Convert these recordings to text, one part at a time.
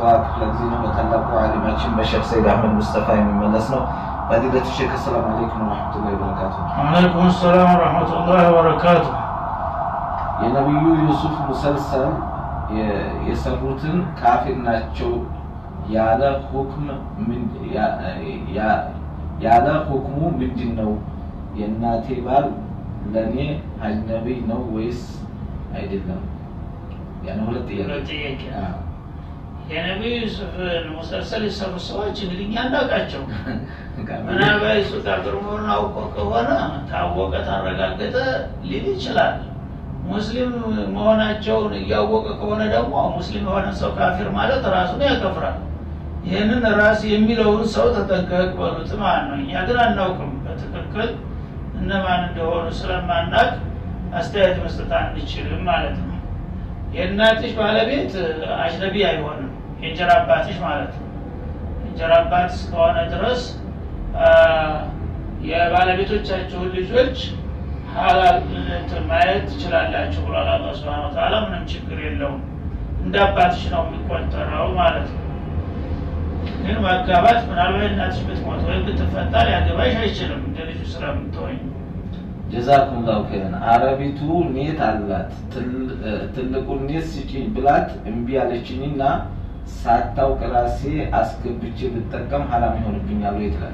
ክፍለ ጊዜ ነው። በታላቁ ዓሊማችን በሼክ ሰይድ አህመድ ሙስጠፋ የሚመለስ ነው። ፈዲለቱ ሼክ አሰላሙ አለይኩም ወረሕመቱላሂ ወበረካቱ። ወአለይኩም ሰላም ወረሕመቱላሂ ወበረካቱ። የነቢዩ ዩሱፍ ሙሰልሰል የ- የሰሩትን ካፊር ናቸው ያለ ሁክም ምን- ያ- ያ- ያለ ሁክሙ ምንድን ነው? የእናቴ ባል ለእኔ አጅነቢ ነው ወይስ አይደለም? ያን ሁለት ጥያቄ ሁለት ጥያቄ። አዎ። የነቢዩ ዩሱፍን ሙሰልሰል የሰሩ ሰዎች እንግዲህ እኛ እናውቃቸው። ምናልባት እሱ ካፊር መሆኑን አውቆ ከሆነ ታወቀ ታረጋገጠ ሊል ይችላል። ሙስሊም መሆናቸውን እያወቀ ከሆነ ደግሞ ሙስሊም የሆነ ሰው ካፊር ማለት ራሱን ያከፍራል። ይህንን ራስ የሚለውን ሰው ተጠንቀቅ በሉት ማለት ነው። እኛ ግን አናውቅም በትክክል እነማን እንደሆኑ ስለማናቅ አስተያየት መስጠት አንችልም ማለት ነው። የእናትሽ ባለቤት አጅነቢ አይሆንም፣ የእንጀራ አባትሽ ማለት ነው። የእንጀራ አባት እስከሆነ ድረስ አ፣ የባለቤቶቻችሁን ልጆች ሀላል እንትን ማየት ትችላላችሁ ብሏል አላህ ሱብሓነሁ ወተዓላ። ምንም ችግር የለውም፣ እንደ አባትሽ ነው የሚቆጠረው ማለት ነው። ግን ማጋባት ምናልባት እናትሽ ብትሞት ወይም ብትፈታ ሊያገባሽ አይችልም እንደ ልጁ ስለምትሆኝ ጀዛኩም ላሁ ኸይረን። አረቢቱ ኔት አላት ትል- እ፣ ትልቁን ኔት ስጪኝ ብላት እምቢ አለችኝና ሳታውቅ ራሴ አስገብቼ ብጠቀም ሀላም ይሆንብኛል ወይ ትላል።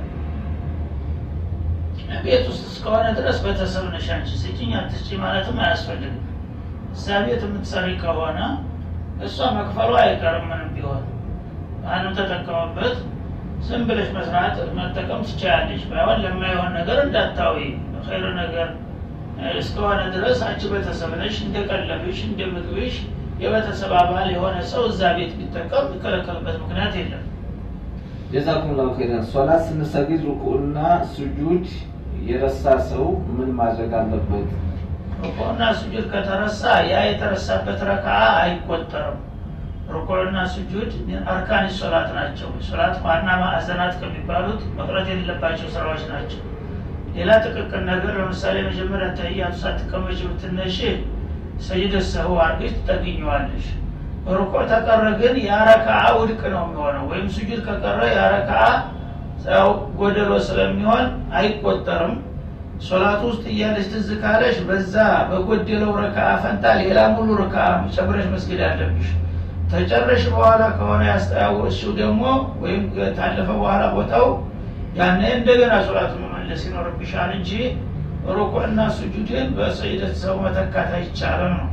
ቤት ውስጥ እስከሆነ ድረስ ቤተሰብ ነሽ አንቺ ስጭኝ አትስጪኝ ማለትም አያስፈልግም። እዛ ቤት የምትሰሪ ከሆነ እሷ መክፈሉ አይቀርም ምንም ቢሆን ማንም ተጠቀመበት ዝም ብለሽ መስራት መጠቀም ትችላለች። ባይሆን ለማይሆን ነገር እንዳታዊ ኸይር ነገር እ፣ እስከሆነ ድረስ አንቺ ቤተሰብ ነሽ። እንደ ቀለብሽ እንደ ምግብሽ የቤተሰብ አባል የሆነ ሰው እዛ ቤት ቢጠቀም የሚከለከልበት ምክንያት የለም። ጀዛኩም ላሁ ኸይረን። ሶላት ስንሰግድ ሩኩዕና ስጁድ የረሳ ሰው ምን ማድረግ አለበት? ሩኩዕና ስጁድ ከተረሳ ያ የተረሳበት ረካ አይቆጠርም። ሩኩዕና ስጁድ አርካን ሶላት ናቸው። ሶላት ዋና ማዕዘናት ከሚባሉት መቅረት የሌለባቸው ስራዎች ናቸው። ሌላ ጥቅቅን ነገር ለምሳሌ መጀመሪያ ተህያቱ ሳትቀመጭ ብትነሽ ሰጅደ ሰህው አድርገሽ ትጠግኘዋለሽ። ሩኩዕ ተቀረ ግን ያ ረክዓ ውድቅ ነው የሚሆነው። ወይም ስጁድ ከቀረ ያ ረክዓ ያው ጎደሎ ስለሚሆን አይቆጠርም። ሶላት ውስጥ እያለች ትዝ ካለሽ በዛ በጎደለው ረክዓ ፈንታ ሌላ ሙሉ ረክዓ ጨምረሽ መስገድ አለብሽ። ተጨረሽ በኋላ ከሆነ ያስታወስሽው ደግሞ ወይም ታለፈ በኋላ ቦታው ያኔ እንደገና ሶላት መመለስ ይኖርብሻል እንጂ ሩኩዕና ስጁድን በሰይደት ሰው መተካት አይቻልም ነው።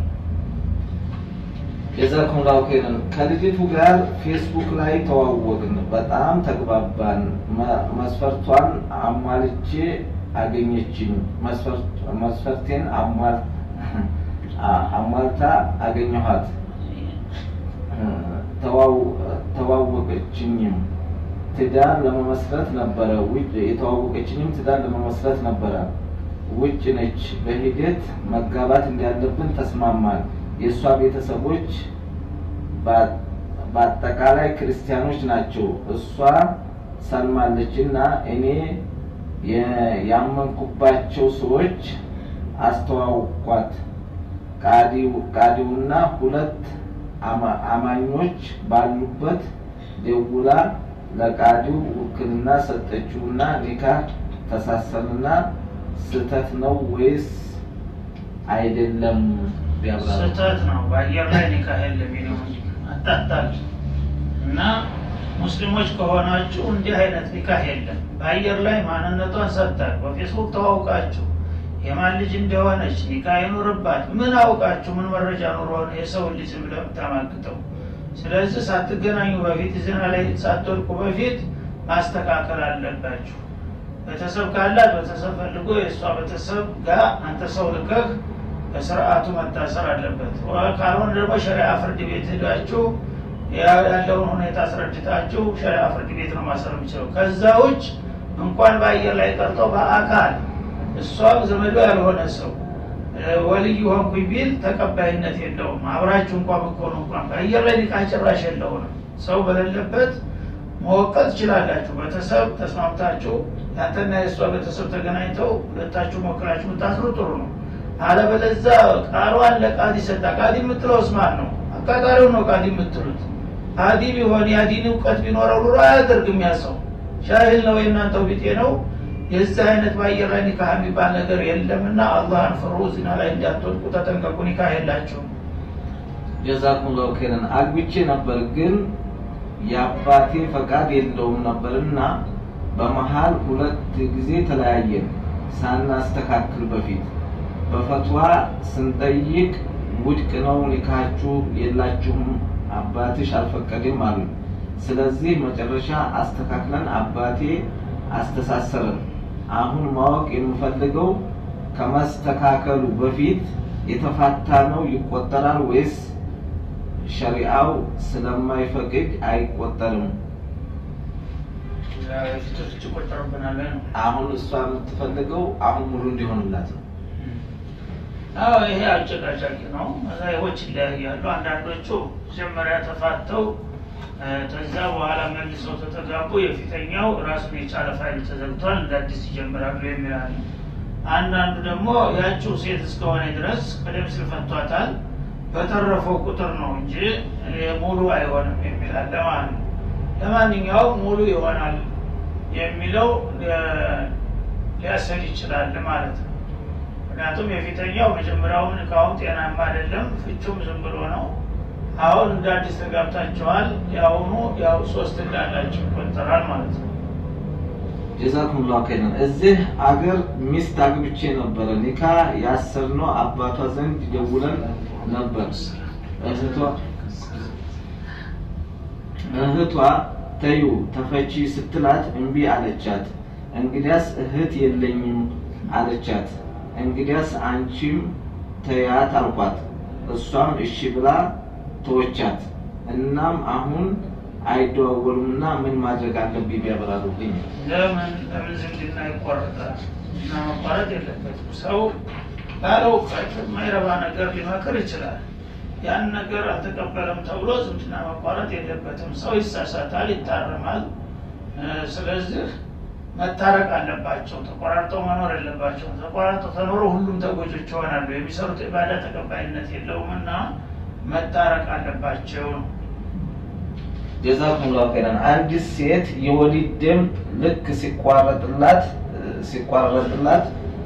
ጀዛኩም ላሁ ኸይረን። ከልጅቱ ጋር ፌስቡክ ላይ ተዋወቅን፣ በጣም ተግባባን። መ- መስፈርቷን አሟልቼ አገኘችኝ። መስፈርት- መስፈርቴን አሟል- አ- አሟልታ አገኘኋት። ተዋው- ተዋወቀችኝም ትዳር ለመመስረት ነበረ ውጭ የተዋወቀችኝም ትዳር ለመመስረት ነበረ። ውጭ ነች። በሂደት መጋባት እንዳለብን ተስማማን። የእሷ ቤተሰቦች በ- በአጠቃላይ ክርስቲያኖች ናቸው። እሷ ሰልማለች እና እኔ የ- ያመንኩባቸው ሰዎች አስተዋውቋት። ቃዲው- ቃዲውና ሁለት አማ- አማኞች ባሉበት ደውላ ለቃዲው ውክልና ሰጠችውና ኒካህ ተሳሰንና ስህተት ነው ወይስ አይደለም? ቢያብራሩ። ስህተት ነው። በአየር ላይ ኒካህ የለም ነው አታታል እና ሙስሊሞች ከሆናችሁ እንዲህ አይነት ኒካህ የለም። በአየር ላይ ማንነቷን ሰጥታል። በፌስቡክ ተዋውቃችሁ የማን ልጅ እንደሆነች ኒካህ ይኑርባት። ምን አውቃችሁ ምን መረጃ ኑሮ ነው የሰውን ልጅ ብለህ የምታማግጠው? ስለዚህ ሳትገናኙ በፊት ዜና ላይ ሳትወድቁ በፊት ማስተካከል አለባችሁ። ቤተሰብ ካላት ቤተሰብ ፈልጎ የእሷ ቤተሰብ ጋር አንተ ሰው ልከህ በስርዓቱ መታሰር አለበት። ወ- ካልሆነ ደግሞ ሸሪዓ ፍርድ ቤት ሄዳችሁ ያ- ያለውን ሁኔታ አስረድታችሁ ሸሪዓ ፍርድ ቤት ነው ማሰር የሚችለው። ከዛ ውጭ እንኳን በአየር ላይ ቀርቶ በአካል እሷም ዘመዶ ያልሆነ ሰው እ፣ ወልይ ሆንኩኝ ቢል ተቀባይነት የለውም። አብራችሁ እንኳን ብትሆኑ እንኳን በአየር ላይ ኒካህ ጭራሽ የለውም። ሰው በሌለበት መወቀት ትችላላችሁ። ቤተሰብ ተስማምታችሁ ያንተና የእሷ ቤተሰብ ተገናኝተው ሁለታችሁ ሞክራችሁ ብታስሩ ጥሩ ነው። አለበለዛ ቃሏን ለቃዲ ሰጣ። ቃዲ የምትለው እስማን ነው፣ አቃጣሪው ነው ቃዲ የምትሉት። አዲ ቢሆን የአዲን እውቀት ቢኖረው ኑሮ አያደርግም ያ ሰው ሻሂል ነው የእናንተው ቢጤ ነው የዚህ አይነት በአየር ላይ ኒካህ የሚባል ነገር የለምና አላህን ፍሩ ዚና ላይ እንዳትወድቁ ተጠንቀቁ ኒካህ የላቸውም ጀዛኩም ላሁ ኸይረን አግብቼ ነበር ግን የአባቴ ፈቃድ የለውም ነበርና በመሀል ሁለት ጊዜ ተለያየን ሳናስተካክል በፊት በፈትዋ ስንጠይቅ ውድቅ ነው ኒካችሁ የላችሁም አባትሽ አልፈቀድም አሉ ስለዚህ መጨረሻ አስተካክለን አባቴ አስተሳሰረን አሁን ማወቅ የምፈልገው ከመስተካከሉ በፊት የተፋታ ነው ይቆጠራል ወይስ ሸሪአው ስለማይፈቅድ አይቆጠርም? ፊቶች ይቆጠሩብናል ነው አሁን እሷ የምትፈልገው አሁን ሙሉ እንዲሆንላት ነው። አዎ ይሄ አጨቃጫቂ ነው መዛሂቦች ይለያያሉ አንዳንዶቹ መጀመሪያ ተፋተው ከዛ በኋላ መልሰው ተተጋቡ የፊተኛው ራሱን የቻለ ፋይል ተዘግቷል እንደ አዲስ ይጀምራሉ የሚላሉ አንዳንዱ ደግሞ ያችው ሴት እስከሆነ ድረስ ቀደም ሲል ፈቷታል በተረፈው ቁጥር ነው እንጂ ሙሉ አይሆንም የሚላለ ማለት ነው ለማንኛውም ሙሉ ይሆናል የሚለው ሊያሰድ ይችላል ማለት ነው ምክንያቱም የፊተኛው መጀመሪያውን እቃውም ጤናማ አይደለም ፍቹም ዝም ብሎ ነው አሁን እንደ አዲስ ተጋብታችኋል የአሁኑ ያው ሶስት እንዳላችሁ ይቆጠራል ማለት ነው ጀዛኩም ላሁ ኸይረን። እዚህ አገር ሚስት አግብቼ ነበረ። ኒካ ያሰርነው አባቷ ዘንድ ደውለን ነበር። እህቷ እህቷ ተዩ ተፈቺ ስትላት እምቢ አለቻት። እንግዲያስ እህት የለኝም አለቻት። እንግዲያስ አንቺም ተያት አልኳት። እሷም እሺ ብላ ተወቻት። እናም አሁን አይደዋወሉምና ምን ማድረግ አለብኝ ቢያብራሩልኝ። ለምን ለምን ዝምድና ይቆረጣል እና መቋረጥ የለበትም ሰው ባለ እውቀት የማይረባ ነገር ሊመክር ይችላል ያን ነገር አልተቀበለም ተብሎ ዝምድና መቋረጥ የለበትም ሰው ይሳሳታል ይታረማል ስለዚህ መታረቅ አለባቸው ተቆራርጠው መኖር የለባቸውም ተቆራርጠው ተኖሮ ሁሉም ተጎጆች ይሆናሉ የሚሰሩት ኢባዳ ተቀባይነት የለውም እና መታረቅ አለባቸው ነው ጀዛኩም ላሁ ኸይረን። አንዲት ሴት የወሊድ ደም ልክ ሲቋረጥላት ሲቋረጥላት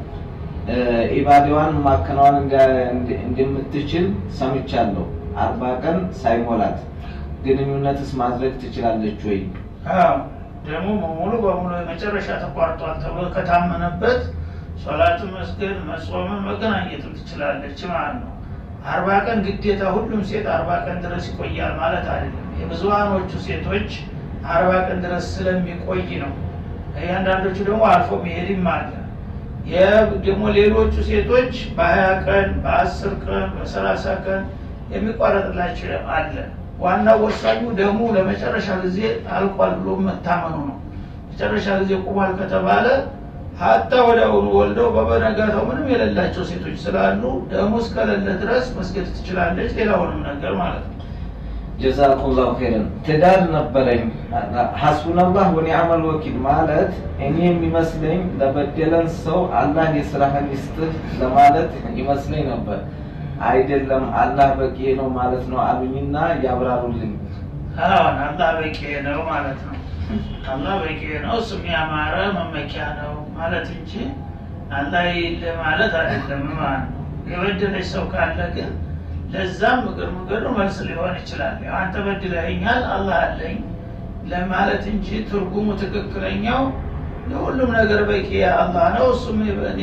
ኢባዳዋን ማከናወን እንደምትችል ሰምቻለሁ። አርባ ቀን ሳይሞላት ግንኙነትስ ማድረግ ትችላለች ወይ? ደግሞ ሙሉ በሙሉ የመጨረሻ ተቋርጧል ተብሎ ከታመነበት ሶላትን መስገድ መጾምን መገናኘትም ትችላለች ማለት ነው። አርባ ቀን ግዴታ ሁሉም ሴት አርባ ቀን ድረስ ይቆያል ማለት አይደለም። የብዙሀኖቹ ሴቶች አርባ ቀን ድረስ ስለሚቆይ ነው። እያንዳንዶቹ ደግሞ አልፎ መሄድም አለ። ደግሞ ሌሎቹ ሴቶች በሀያ ቀን በአስር ቀን በሰላሳ ቀን የሚቋረጥላቸው አለ። ዋናው ወሳኙ ደግሞ ለመጨረሻ ጊዜ አልቋል ብሎ መታመኑ ነው። መጨረሻ ጊዜ ቁሟል ከተባለ ሀታ ወዲያውኑ ወልደው በበነጋታው ምንም የሌላቸው ሴቶች ስላሉ ደሙ እስከሌለ ድረስ መስገድ ትችላለች። ሌላውንም ነገር ማለት ነው። ጀዛኩም ላሁ ኸይረን። ትዳር ነበረኝ ሐስቡነላህ ወኒዕመል ወኪል ማለት እኔ የሚመስለኝ ለበደለን ሰው አላህ የስራህን ይስጥህ ለማለት ይመስለኝ ነበር። አይደለም አላህ በቂ ነው ማለት ነው አሉኝና ያብራሩልኝ። አዎን አላህ በቂ ነው ማለት ነው። አላህ በቂ ነው፣ እሱም ያማረ መመኪያ ነው ማለት እንጂ አላህ የለ ማለት አይደለም ማለት ነው። የበደለች ሰው ካለ ግን ለዛም እግር መንገዱ መልስ ሊሆን ይችላል። ያው አንተ በድለኸኛል አላህ አለኝ ለማለት እንጂ ትርጉሙ ትክክለኛው ለሁሉም ነገር በቂ አላህ ነው፣ እሱም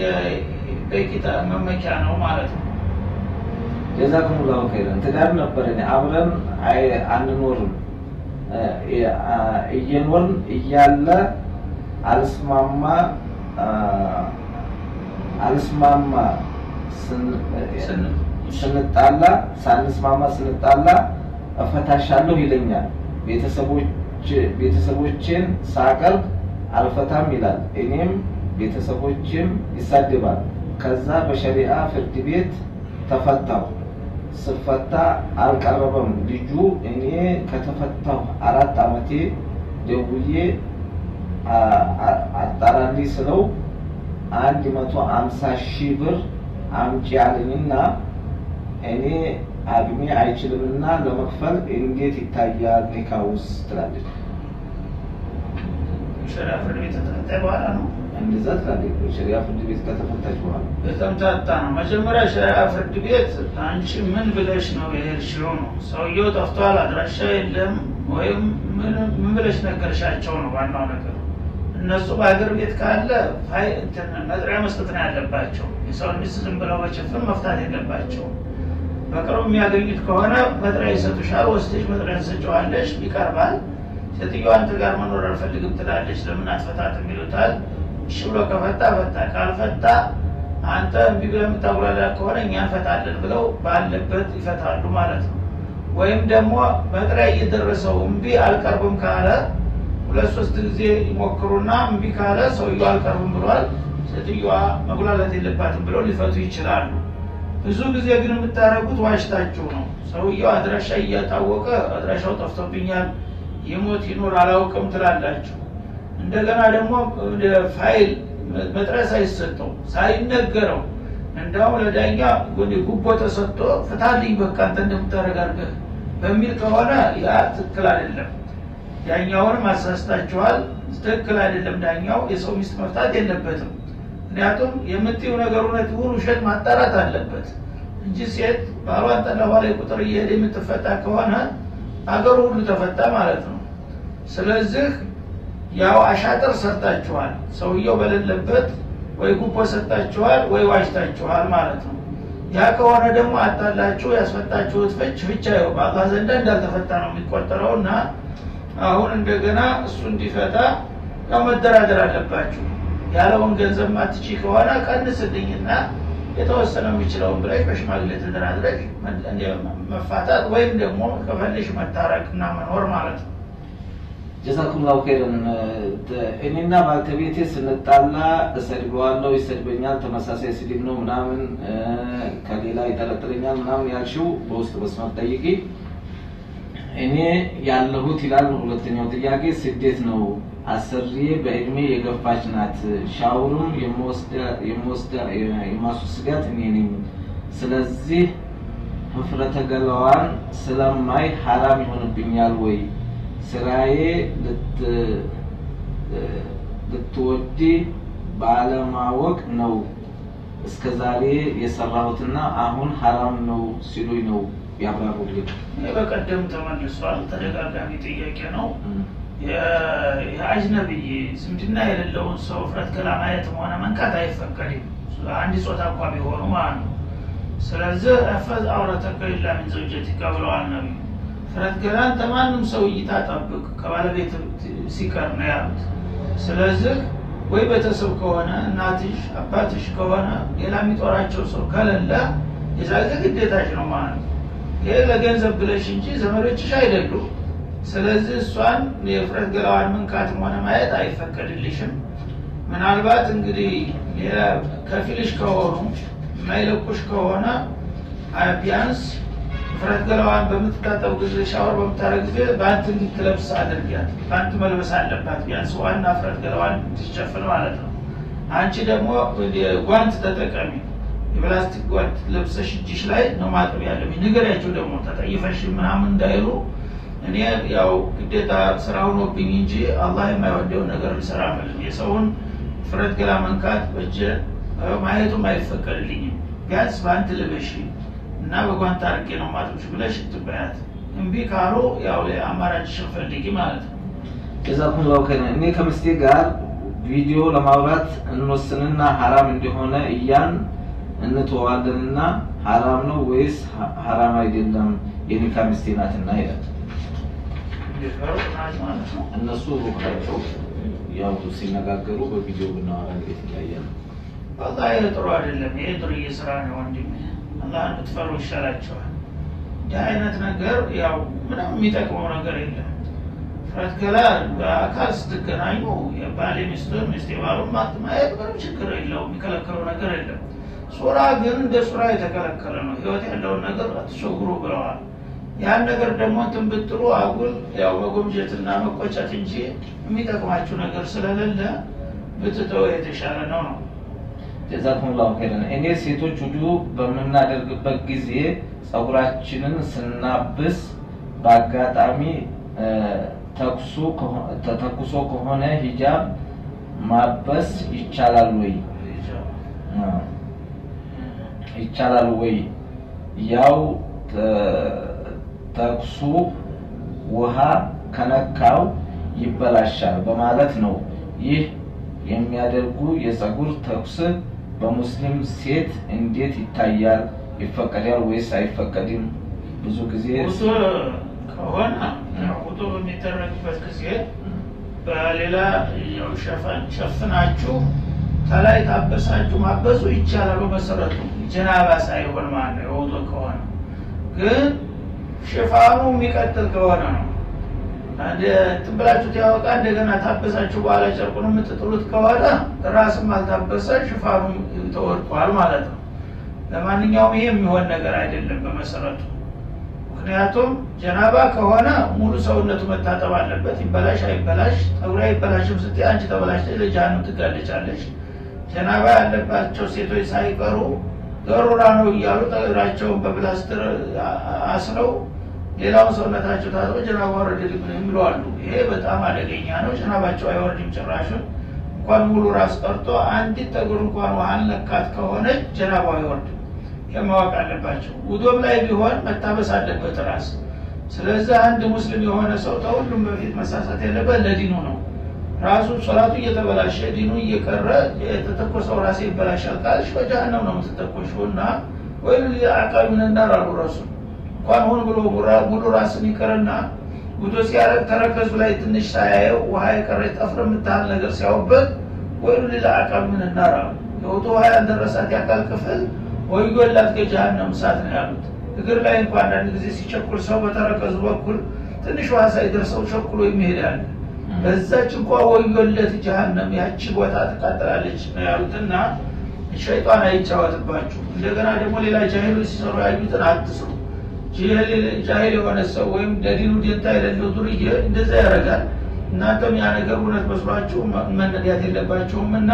በቂ መመኪያ ነው ማለት ነው። ጀዛኩም ላሁ ኸይረን። ትዳር ነበረኝ አብረን አንኖርም እየኖርን እያለ አልስማማ አልስማማ ስንጣላ ሳንስማማ ስንጣላ እፈታሻለሁ ይለኛል። ቤተሰቦችን ሳቀርብ አልፈታም ይላል። እኔም ቤተሰቦችም ይሳድባል። ከዛ በሸሪአ ፍርድ ቤት ተፈታሁ። ስፈታ አልቀረበም ልጁ። እኔ ከተፈታሁ አራት አመቴ ደውዬ አጣራልኝ ስለው አንድ መቶ አምሳ ሺህ ብር አምጪ አለኝና እኔ አቅሜ አይችልምና ለመክፈል እንዴት ይታያል ኒካውስ ትላለች። ሸሪዓ ፍርድ ቤት ከተፈታ በኋላ ነው እንደዛ ትላለች። ሸሪያ ፍርድ ቤት ከተፈታች በኋላ የተምታታ ነው። መጀመሪያ ሸሪዓ ፍርድ ቤት አንቺ ምን ብለሽ ነው የሄድሽው ነው። ሰውየው ጠፍቷል፣ አድራሻ የለም ወይም ምን ምን ብለሽ ነገርሻቸው ነው ዋናው ነገር። እነሱ በሀገር ቤት ካለ ፋይ እንትን መጥሪያ መስጠት ነው ያለባቸው። የሰውን ሚስት ዝም ብለው በጭፍን መፍታት የለባቸው። በቅርቡ የሚያገኙት ከሆነ መጥሪያ ይሰጡሻል። ወስደሽ መጥሪያ ትሰጪዋለሽ፣ ይቀርባል። ሴትዮዋ አንተ ጋር መኖር አልፈልግም ትላለች። ለምን አትፈታትም ይሉታል። እሺ ብሎ ከፈታ ፈታ፣ ካልፈታ አንተ እምቢ ብለህ የምታጉላላ ከሆነ እኛ እንፈታለን ብለው ባለበት ይፈታሉ ማለት ነው። ወይም ደግሞ መጥሪያ እየደረሰው እምቢ አልቀርብም ካለ ሁለት ሶስት ጊዜ ይሞክሩና እምቢ ካለ ሰውየው አልቀርብም ብሏል፣ ሴትዮዋ መጉላላት የለባትም ብለው ሊፈቱ ይችላሉ። ብዙ ጊዜ ግን የምታደርጉት ዋሽታችሁ ነው። ሰውየው አድራሻ እያታወቀ አድራሻው ጠፍቶብኛል፣ ይሞት ይኖር አላውቅም ትላላችሁ። እንደገና ደግሞ ወደ ፋይል መጥሪያ ሳይሰጠው ሳይነገረው እንዲያውም ለዳኛ ጉቦ ተሰጥቶ ፍታልኝ በቃ አንተ እንደምታደርግ አድርገህ በሚል ከሆነ ያ ትክክል አይደለም። ዳኛውንም አሳስታችኋል። ትክክል አይደለም። ዳኛው የሰው ሚስት መፍታት የለበትም። ምክንያቱም የምትይው ነገር እውነት ይሁን ውሸት ማጣራት አለበት እንጂ ሴት ባሏን ጠለፋ ላይ ቁጥር እየሄደ የምትፈታ ከሆነ አገሩ ሁሉ ተፈታ ማለት ነው። ስለዚህ ያው አሻጥር ሰርታችኋል። ሰውየው በሌለበት ወይ ጉቦ ሰጣችኋል ወይ ዋሽታችኋል ማለት ነው። ያ ከሆነ ደግሞ አታላችሁ ያስፈታችሁት ፍች ፍቻ ይኸው በአላህ ዘንዳ እንዳልተፈታ ነው የሚቆጠረው እና አሁን እንደገና እሱ እንዲፈታ ያው መደራደር አለባችሁ። ያለውን ገንዘብ ማትቺ ከሆነ ቀንስልኝና የተወሰነ የሚችለውን ብለሽ በሽማግሌ ተደራድረሽ መፋታት ወይም ደግሞ ከፈለሽ መታረቅና መኖር ማለት ነው። ጀዛኩምላሁ ኸይረን። እኔና ባልተቤቴ ስንጣላ እሰድበዋለሁ፣ ይሰድበኛል፣ ተመሳሳይ ስድብ ነው ምናምን ከሌላ ይጠረጥረኛል ምናምን ያልሽው በውስጥ መስመር ጠይቂ። እኔ ያለሁት ይላል ሁለተኛው ጥያቄ ስደት ነው። አሰሪዬ በእድሜ የገፋች ናት። ሻውሩም የማስወስዳት እኔ ነኝ። ስለዚህ ህፍረተ ገላዋን ስለማይ ሀራም ይሆንብኛል ወይ? ስራዬ ልትወዲ ባለማወቅ ነው እስከ ዛሬ የሰራሁትና አሁን ሀራም ነው ሲሉኝ ነው ያብራሩልኝ። ይህ በቀደም ተመልሷል። ተደጋጋሚ ጥያቄ ነው። የአጅነብይ ዝምድና የሌለውን ሰው ፍረት ገላ ማየትም ሆነ መንካት አይፈቀድም፣ አንድ ጾታ እንኳ ቢሆኑ ማለት ነው። ስለዚህ እፈዝ አውረተከ ኢላ ሚን ዘውጀቲከ ብለዋል ነቢዩ። ፍረት ገላን ተማንም ሰው እይታ ጠብቅ ከባለቤት ሲቀር ነው ያሉት። ስለዚህ ወይ ቤተሰብ ከሆነ እናትሽ አባትሽ ከሆነ ሌላ የሚጦራቸው ሰው ከሌለ የዛ ጊዜ ግዴታሽ ነው ማለት ነው። ይህ ለገንዘብ ብለሽ እንጂ ዘመዶችሽ አይደሉም። ስለዚህ እሷን የፍረት ገላዋን መንካትም ሆነ ማየት አይፈቀድልሽም። ምናልባት እንግዲህ ከፊልሽ ከሆኑ የማይለቁሽ ከሆነ ቢያንስ ፍረት ገላዋን በምትታጠብ ጊዜ ሻወር በምታደርግ ጊዜ በአንት እንድትለብስ አድርጊያት። በአንት መልበስ አለባት ቢያንስ ዋና ፍረት ገላዋን እንድትሸፍን ማለት ነው። አንቺ ደግሞ ጓንት ተጠቀሚ። የፕላስቲክ ጓንት ለብሰሽ እጅሽ ላይ ነው ማጠብ ያለብኝ። ንገሪያቸው ደግሞ ተጠይፈሽ ምናምን እንዳይሉ እኔ ያው ግዴታ ስራ ሆኖብኝ እንጂ አላህ የማይወደውን ነገር ልሰራ አልፈልግም። የሰውን ፍረት ገላ መንካት በእጀ ማየቱም አይፈቀድልኝም። ቢያንስ በአንት ልበሽ እና በጓንት አድርጌ ነው ማጥብሽ ብለሽ ትበያት። እምቢ ካሉ ያው አማራጭሽን ፈልጊ ማለት ነው። ጀዛኩምላሁ ኸይረን። እኔ ከምስቴ ጋር ቪዲዮ ለማውራት እንወስንና ሀራም እንደሆነ እያን እንተዋለንና ሀራም ነው ወይስ ሀራም አይደለም? የኒካ ሚስቴ ናትና ይላል። ማለት ነው። እነሱ ሩቅ ናቸው። ያው ሲነጋገሩ በቪዲዮ ብናወራ እንዴት ይለያል? ወላሂ ይህ ጥሩ አይደለም። ይሄ ዱርዬ ስራ ነው ወንድም። አላህን ብትፈሩ ይሻላቸዋል። እንዲህ አይነት ነገር ያው ምንም የሚጠቅመው ነገር የለም። ፍረት ገላ በአካል ስትገናኙ የባሌ ሚስቱን ሚስቴ ባሉን ማየት ምንም ችግር የለውም። የሚከለከለው ነገር የለም። ሱራ ግን እንደ ሱራ የተከለከለ ነው። ህይወት ያለውን ነገር አትሸጉሩ ብለዋል። ያን ነገር ደግሞ እንትን ብትሉ አጉል ያው መጎምጀትና መቆጨት እንጂ የሚጠቅማችሁ ነገር ስለሌለ ብትተው የተሻለ ነው ነው። ጀዛኩሙላሁ ኸይረን። እኔ ሴቶች ውዱ በምናደርግበት ጊዜ ጸጉራችንን ስናብስ በአጋጣሚ እ፣ ተኩሶ ከሆ- ተተኩሶ ከሆነ ሂጃብ ማበስ ይቻላል ወይ? አ፣ ይቻላል ወይ? ያው ተ- ተኩሱ ውሃ ከነካው ይበላሻል በማለት ነው። ይህ የሚያደርጉ የጸጉር ተኩስ በሙስሊም ሴት እንዴት ይታያል? ይፈቀዳል ወይስ አይፈቀድም? ብዙ ጊዜ ውጡ ከሆነ ያው ውጡ በሚደረግበት ጊዜ በሌላ ያው ሸፈን- ሸፍናችሁ ከላይ ታበሳችሁ ማበሱ ይቻላል። በመሰረቱ ጀናባ ሳይሆን ማለት ነው። የውጡ ከሆነ ግን ሽፋኑ የሚቀጥል ከሆነ ነው። አንድ እንትን ብላችሁት ያወጣ እንደገና ታበሳችሁ በኋላ ጨርቁን የምትጥሉት ከሆነ ራስም አልታበሰ ሽፋኑ ተወድቋል ማለት ነው። ለማንኛውም ይሄ የሚሆን ነገር አይደለም በመሰረቱ ምክንያቱም ጀናባ ከሆነ ሙሉ ሰውነቱ መታጠብ አለበት። ይበላሽ አይበላሽ ጠጉር አይበላሽም ስትይ አንቺ ተበላሽተሽ ለጀሃነም ትጋለጫለሽ። ጀናባ ያለባቸው ሴቶች ሳይቀሩ ገሩራ ነው እያሉ ጠጉራቸውን በፕላስትር አ- አስረው ሌላውን ሰውነታቸው ታጥበው ጀናባ ወረደልኝ የሚሉ አሉ። ይሄ በጣም አደገኛ ነው። ጀናባቸው አይወርድም ጭራሹን። እንኳን ሙሉ ራስ ቀርቶ አንዲት ጠጉር እንኳን ውሃ ነካት ከሆነች ጀናባው አይወርድም። የማወቅ አለባቸው። ውዶም ላይ ቢሆን መታበስ አለበት ራስ። ስለዚህ አንድ ሙስሊም የሆነ ሰው ከሁሉም በፊት መሳሳት ያለበት ለዲኑ ነው። ራሱ ሶላቱ እየተበላሸ ዲኑ እየቀረ የተተኮሰው ራሴ ይበላሻል ካልሽ በጀሃነም ነው የምትተኮሽው እና ወይ አቃቢ ምንናር አሉ ረሱ እንኳን ሁን ብሎ ሙራ- ሙሉ ራስን ይቅርና ጉዶ ሲያረግ ተረከዙ ላይ ትንሽ ሳያየው ውሃ የቀረ ጠፍር የምታህል ነገር ሲያውበት ወይ ሌላ አቃቢ ምንናር አሉ የውጡ ውሃ ያልደረሳት የአካል ክፍል ወዮላት ከጀሃነም እሳት ነው ያሉት። እግር ላይ እንኳ አንዳንድ ጊዜ ሲቸኩል ሰው በተረከዙ በኩል ትንሽ ውሃ ሳይደርሰው ቸኩሎ የሚሄዳል። በዛች እንኳ ወዮለት ጀሃነም ያቺ ቦታ ትቃጠላለች ነው ያሉትና ሸይጣን አይጫወትባችሁ። እንደገና ደግሞ ሌላ ጃሂሎች ሲሰሩ ያዩትን አትስሩ። ጃሂል- ጃሂል የሆነ ሰው ወይም ለዲኑ ደንታ የሌለው ዱርዬ እንደዛ ያደርጋል። እናንተም ያ ነገር እውነት መስሏችሁ መ- መነዳት የለባችሁም እና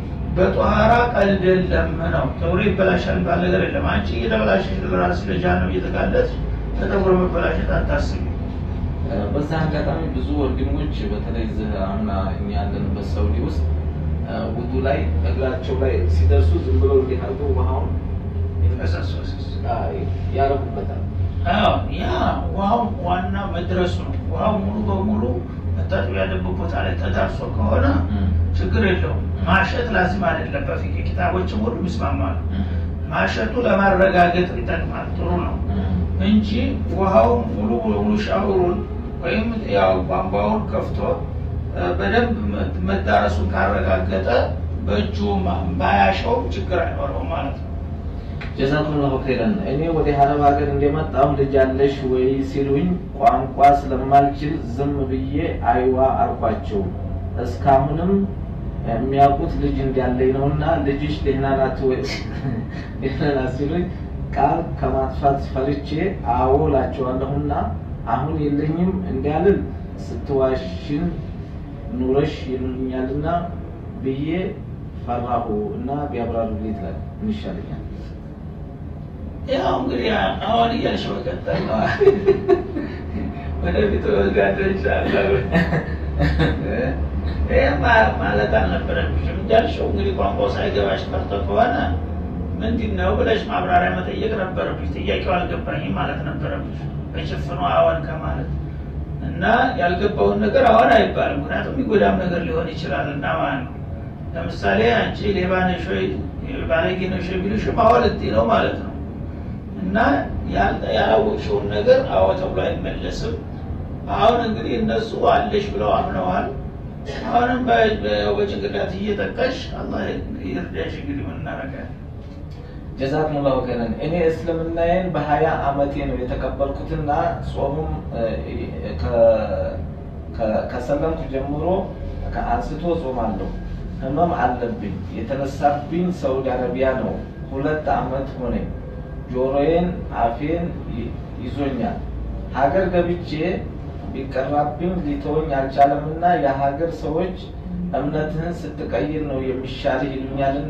በጧራ ቀልድ የለም ነው። ፀጉሬ ይበላሻል ባል ነገር የለም። አንቺ እየተበላሸሽ ለራስሽ ለጀሃነም እየተጋለጥሽ በፀጉር መበላሸት አታስቢ። በዛ አጋጣሚ ብዙ ወንድሞች በተለይ እዚህ አሁን እኛ ያለንበት ሳውዲ ውስጥ ውዱ ላይ እግራቸው ላይ ሲደርሱ ዝም ብለው እንዲህ አድርገው ውሃውን ፈሰሶስ ያረጉበታል። አዎ ያ ውሃው ዋና መድረሱ ነው። ውሃው ሙሉ በሙሉ መታጠቢያ ያለበት ቦታ ላይ ተዳርሶ ከሆነ ችግር የለውም። ማሸት ላዚም አይደለም። በፊት ኪታቦችም ሁሉ ይስማማሉ። ማሸቱ ለማረጋገጥ ይጠቅማል፣ ጥሩ ነው እንጂ ውሃው ሙሉ በሙሉ ሻወሩን ወይም ያው ቧንቧውን ከፍቶ እ፣ በደንብ መ- መዳረሱን ካረጋገጠ በእጁ ማ- ባያሸውም ችግር አይኖረውም ማለት ነው። ጀዛኩሙላሁ ኸይረን። እኔ ወደ ሀረብ ሀገር እንደመጣሁ ልጅ አለሽ ወይ ሲሉኝ ቋንቋ ስለማልችል ዝም ብዬ አይዋ አልኳቸው። እስካሁንም የሚያውቁት ልጅ እንዳለኝ ነውና ልጅሽ ደህና ናት ወይ ደህና ናት ሲሉኝ ቃል ከማጥፋት ፈርቼ አዎ እላቸዋለሁና አሁን የለኝም እንዳልል ስትዋሽን ኑረሽ ይሉኛልና ብዬ ፈራሁ እና ቢያብራሩልኝ ትላል ምን ይሻለኛል? ያው እንግዲህ አሁን እያልሽ መቀጠል ነው። ወደፊት ወዝጋደ ይቻላል። ይህ ማለት አልነበረብሽም። እንዳልሽው እንግዲህ ቋንቋው ሳይገባሽ ቀርቶ ከሆነ ምንድን ነው ብለሽ ማብራሪያ መጠየቅ ነበረብሽ። ጥያቄው አልገባኝም ማለት ነበረብሽ። በጭፍኑ አዎን ከማለት እና ያልገባውን ነገር አዎን አይባልም። ምክንያቱም የሚጎዳም ነገር ሊሆን ይችላል እና ማለት ነው። ለምሳሌ አንቺ ሌባ ነሽ ወይ ባለጌ ነሽ ወይ ቢሉሽም አዎ ልትይ ነው ማለት ነው። እና ያል- ያላወቅሽውን ነገር አዎ ተብሎ አይመለስም። አሁን እንግዲህ እነሱ አለሽ ብለው አምነዋል። አሁንም በ- በ- በጭንቅላት እየጠቀሽ አላህ ይርዳሽ። እንግዲህ ምን እናደርጋለን? ጀዛኩሙላሁ ኸይረን። እኔ እስልምናዬን በሀያ አመቴ ነው የተቀበልኩትና ጾሙም እ፣ ከ- ከ- ከሰለምኩ ጀምሮ ከአንስቶ ጾማለሁ። ህመም አለብኝ። የተነሳብኝ ሳውዲ አረቢያ ነው። ሁለት አመት ሆነኝ። ጆሮዬን፣ አፌን ይ- ይዞኛል። ሀገር ገብቼ ቢቀራብኝ ሊተወኝ አልቻለምና የሀገር ሰዎች እምነትህን ስትቀይር ነው የሚሻልህ ይሉኛልና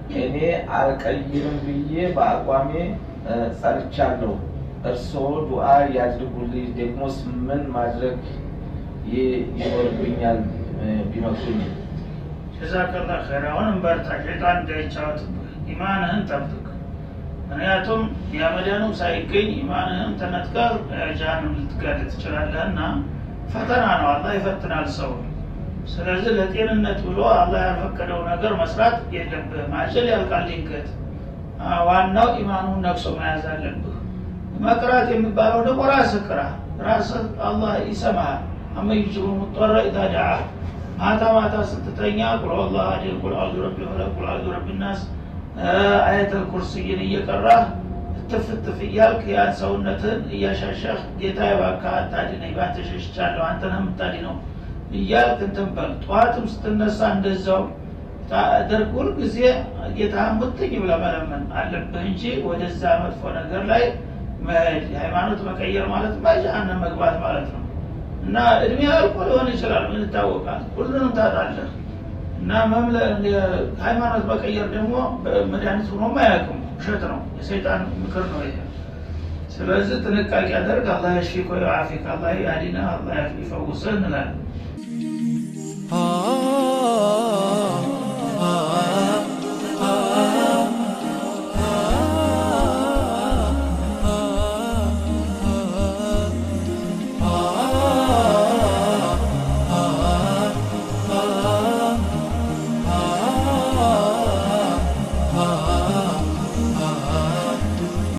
እኔ አልቀይርም ብዬ በአቋሜ ጸንቻለሁ። እርስዎ ዱዓ ያድርጉልኝ። ደግሞስ ምን ማድረግ ይኖርብኛል ቢመክሩኝ? ጀዛከላ ኸይር። አሁንም በርታ፣ ሸይጣን እንዳይጫወትብህ፣ ኢማንህን ጠብቅ። ምክንያቱም የመዳኑም ሳይገኝ ኢማንህም ተነጥቀህ ጀሃነም ልትጋለጥ ትችላለህ እና ፈተና ነው። አላህ ይፈትናል ሰው። ስለዚህ ለጤንነት ብሎ አላህ ያልፈቀደው ነገር መስራት የለብህም። አጀል ያልቃል ድንገት። ዋናው ኢማኑን ነቅሶ መያዝ አለብህ። መቅራት የሚባለው ደግሞ ራስህ ቅራ። ራስህ አላህ ይሰማሃል። አመይጅቡ ሙጠረ ኢዛ ደዓ ማታ ማታ ስትተኛ ቁል አላህ አሐድ ቁል አዑዙ ቢረቢ ፈለቅ ቁል አዑዙ ቢረቢ ናስ አየተል ኩርስይን እየቀራህ እትፍ እትፍ እያልክ ያን ሰውነትህን እያሻሻህ ጌታ እባክህ አታድነኝ፣ ባንተ ሸሽቻለሁ፣ አንተ ነህ የምታድነው እያልክ እንትን በል። ጠዋትም ስትነሳ እንደዛው ታደርግ። ሁልጊዜ ጌታህን ብትኝ ብለህ መለመን አለብህ እንጂ ወደዛ መጥፎ ነገር ላይ መሄድ ሃይማኖት መቀየር ማለት ጀሃነም መግባት ማለት ነው። እና እድሜ አልቆ ሊሆን ይችላል። ምን ይታወቃል? ሁሉንም ታጣለህ። እና መምለ ሃይማኖት መቀየር ደግሞ መድኃኒት ሆኖ አያውቅም። ውሸት ነው፣ የሰይጣን ምክር ነው ይሄ። ስለዚህ ጥንቃቄ አደርግ። አላህ ያሽፊክ ወዩዓፊክ፣ አላህ ያዲና፣ አላህ ይፈውስህ እንላለን።